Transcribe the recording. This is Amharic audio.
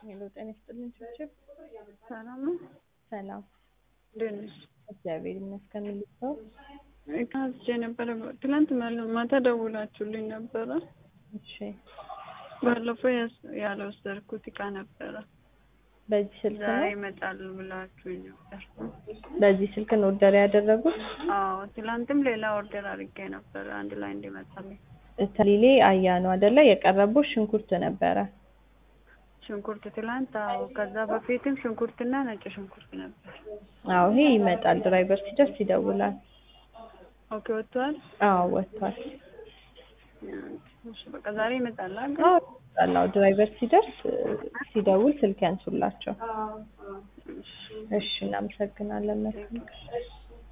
ሄሎ ጤና ይስጥልኝ ችብችብ ሰላም ነው። ሰላም እንዴት ነሽ? እግዚአብሔር ይመስገን ልሰው ታዝዤ ነበረ። ትናንት መል- ማታ ደውላችሁልኝ ነበረ። እሺ ባለፈው ያስ- ያልወሰድኩት እቃ ነበረ። በዚህ ስልክ ዛሬ ነው ይመጣል ብላችሁኝ ነበር። በዚህ ስልክ ነው ኦርደር ያደረጉት አዎ ትላንትም ሌላ ኦርደር አድርጌ ነበረ አንድ ላይ እንዲመጣልኝ። ተሊሌ አያ ነው አይደለ የቀረበው ሽንኩርት ነበረ ሽንኩርት ትላንት፣ አዎ ከዛ በፊትም ሽንኩርትና ነጭ ሽንኩርት ነበር። አዎ ይሄ ይመጣል ድራይቨር ሲደርስ ይደውላል ኦኬ ወጥቷል። አዎ ወጥቷል እሺ በቃ ዛሬ ይመጣል አይደል? አዎ ይመጣል አዎ ድራይቨር ሲደርስ እ፣ ሲደውል ስልክ ያንሱላቸው እሺ እናመሰግናለን መልካም ቀን